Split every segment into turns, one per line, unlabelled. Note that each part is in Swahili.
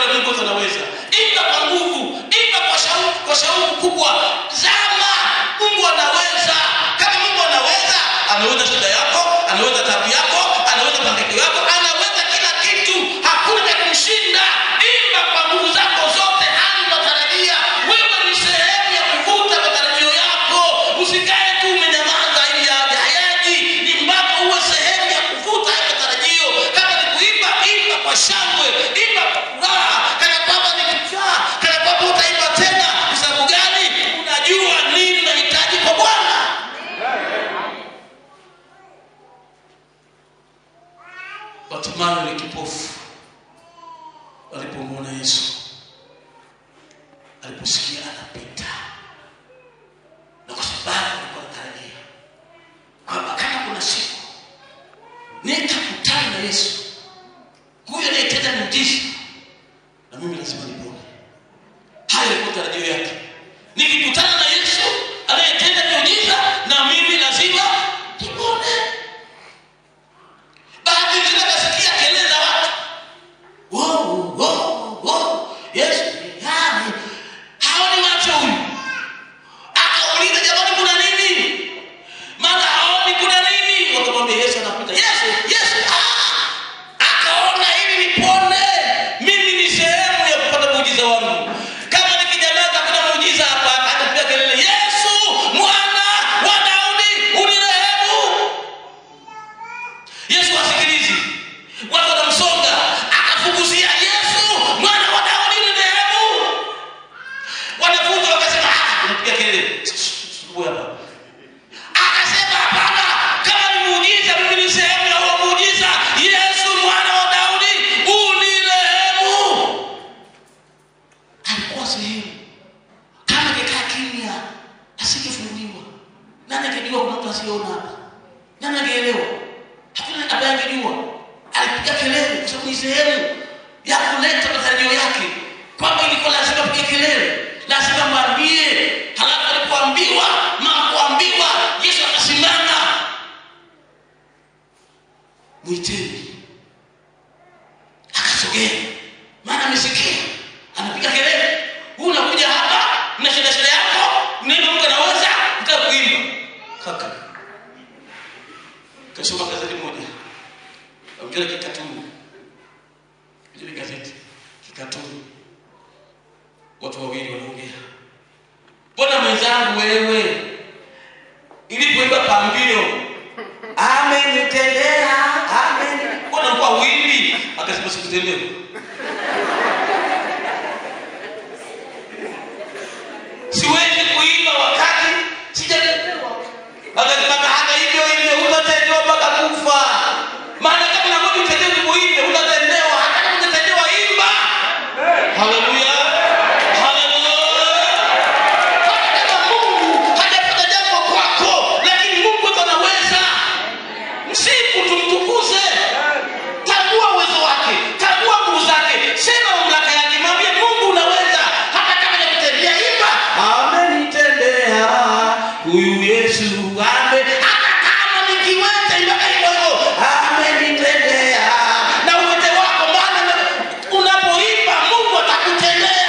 pale Mungu anaweza. Imba kwa nguvu, imba kwa shauku, kwa shauku kubwa. Zama, Mungu anaweza. Kama Mungu anaweza, anaweza shida yako, anaweza tabu yako, anaweza mahangaiko yako, anaweza kila kitu. Hakuna cha kumshinda. Imba kwa nguvu zako zote hadi unatarajia. Wewe ni sehemu ya kuvuta matarajio yako. Usikae tu umenyamaza ili yaje hayaji. Ni mpaka uwe sehemu ya kuvuta hayo matarajio. Kama ni kuimba, imba kwa shangwe, imba kwa furaha, kana kwamba ni kichaa, kana kwamba utaimba tena. Kwa sababu gani? Unajua nini unahitaji kwa Bwana. Bartimayo ni kipofu alipomwona Yesu, aliposikia anapita, na kwa sababu alikuwa anatarajia kwamba kama kuna siku nitakutana na Yesu, huyo anayetenda muujiza, na mimi lazima nipone. Hayo yalikuwa tarajio yake. Nikikutana na Yesu anayetenda muujiza, na mimi lazima nipone. Bahati nzuri akasikia kelele za watu Wow, wow, wow. Yesu ni nani? Haoni macho huyu. Akauliza jamani, kuna nini? Maana haoni kuna nini? Wakamwambia Yesu anapita. Yesu, Yesu, ah! Akaona ili nipone. Mimi ni sehemu ya kupata muujiza wangu. Kama nikinyamaza kuna muujiza hapa, akapiga kelele, Yesu, mwana wa Daudi, unirehemu. Yesu asikilizi. Watu wanamsonga, akafukuzia Yesu, mwana wa Daudi nirehemu. Wanafunzi wakasema, ah, unapiga kelele. Wewe hapa. Akasema hapana, kama ni muujiza, mimi ni sehemu ya huo muujiza. Yesu mwana wa Daudi, unirehemu. Alikuwa sehemu. Kama angekaa kimya, asingefunguliwa. Nani angejua kuna mtu asiyeona hapa? Nani angeelewa? Hakuna ambaye angejua. Alipiga kelele kwa sababu ni sehemu ya kuleta matarajio yake, kwamba ilikuwa lazima apige kelele, lazima mwambie. Halafu alipoambiwa makuambiwa, Yesu akasimama, mwiteni. Akasogea, maana amesikia anapiga kelele. Huu unakuja hapa na shida shida yako, neno Mungu anaweza nitakuimba kaka kasoma gazeti moja ongea kikatuni ile gazeti kikatuni watu wawili wanaongea mbona mwenzangu wewe ilipoimba pambio amenitendea amen mbona kwa wili akasema sikutendewa siwezi kuimba wakati sijatendewa akasema hata hivyo hivyo utatendewa mpaka kufa maana kama unabudi utendewe hivyo hivyo utatendewa hata kama utatendewa imba haleluya haleluya hata kama mungu hajafanya jambo kwako lakini mungu ndo anaweza msifu tumtukuze tambua uwezo wake tambua nguvu zake sema mamlaka yake mwambie mungu unaweza hata kama nakutendea imba amenitendea huyu yesu ame hata kama nikiwete mpaka hivyo hivyo amenitendea na uwete wako maana unapoimba mungu atakutendea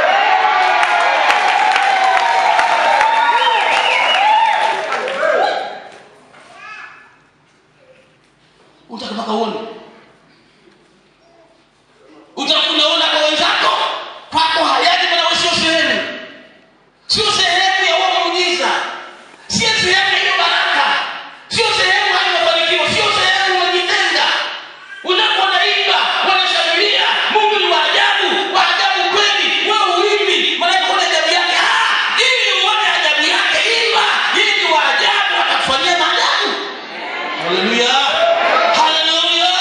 utaka mpaka uone utakunaona kwa wenzako kwako hayaji maana wewe sio sehemu sio sehemu ya huo muujiza sio sehemu ya hiyo baraka sio sehemu ya hayo mafanikio sio sehemu unajitenga unaponaimba wanashangilia mungu ni waajabu waajabu kweli wewe uimbi malaika una ajabu yake Ah, ili uone ajabu yake imba ili ni waajabu atakufanyia maajabu haleluya haleluya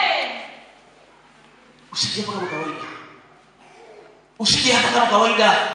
usije hapa kama kawaida usije hapa kama kawaida